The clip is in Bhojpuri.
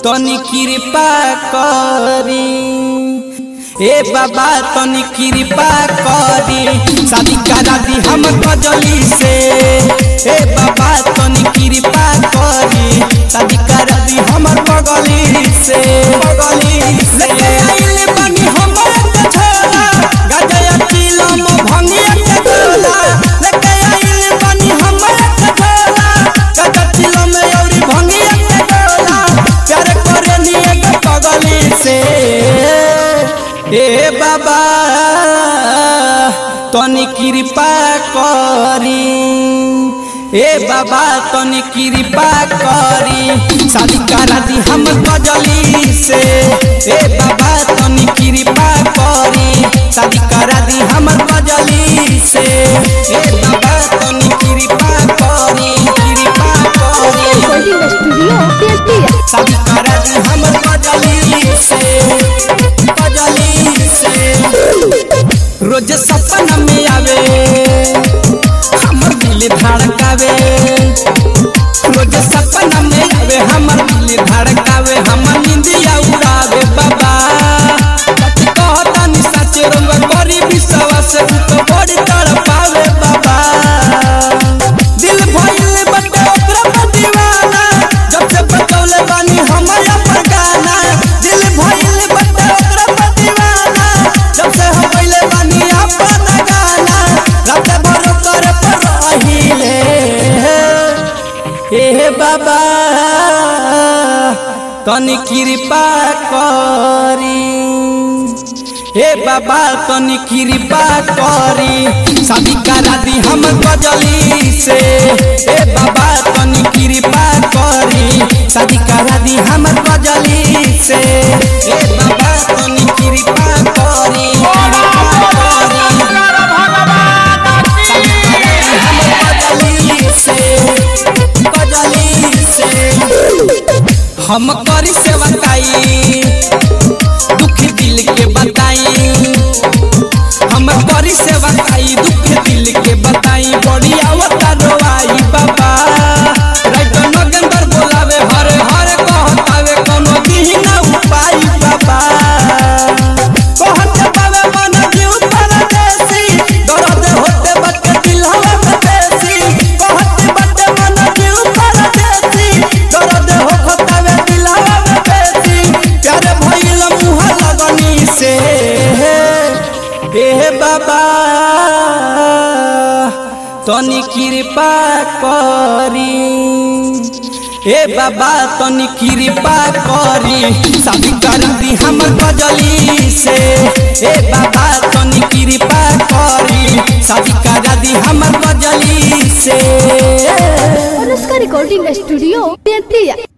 तनी कृपा करी ए बाबा तनी कृपा करी शादी करा दी हम कजली से ए बाबा तनी कृपा करी शादी करा दी हमर बगली से बगली लेके आइल बनी हमर के छोला गजया चिलम भंगिया के गोला लेके आइल बनी हमर के छोला गजया चिलम औरी भंगिया के गोला प्यार करे नी एक पगली से ए बाबा तनी कृपा करी ए बाबा तनी कृपा करी शादी करा दी हम कजली से ए बाबा तनी कृपा करी शादी करा दी हम कजली से ए बाबा तनी कृपा करी कृपा करी Recording Studio PSP. शादी करा दी हम कजली से कजली से रोज सपना में आवे हमर दिल धड़कावे रोज सपना में आवे हमर दिल धड़कावे हमर निंदिया उड़ावे बाबा सच कहता नि सच रंग करी विश्वास तू तो बड़ी तड़पावे बाबा दिल भइल बटे ओकरा पर दीवाना जब से बतौले बानी हमर अपन गाना दिल भइल बटे ओकरा पर दीवाना जब से हम पहले बानी अपन गाना रात भर कर पर रहिले ए बाबा तनी कृपा करी हे बाबा तनी कृपा करी शादी करा दी हम गजली से हे बाबा तनी कृपा करी शादी करा दी हम गजली से हे बाबा तनी कृपा करी कृपा करी शादी करा दी हम गजली से गजली से हम करी सेवकाई दुख दिल के बताई हम करी सेवकाई दुख दिल के बताई बड़ी आवता रोवाई बाबा राइट नगंदर बोलावे हर हर कहतावे कोनो दिन उपाय बाबा कहत बावे मन जीव परदेसी दर्द होते बच्चे दिल हवा में देसी कहत बच्चे मन जीव परदेसी दर्द होतावे दिल हवा में देसी प्यारे भइल मुह लगनी से हे बाबा तनी कृपा करी ए बाबा तनी कृपा करी शादी कर दी हम गजली से ए बाबा तनी कृपा करी शादी कर दी हम गजली से Anushka Recording Studio PSP.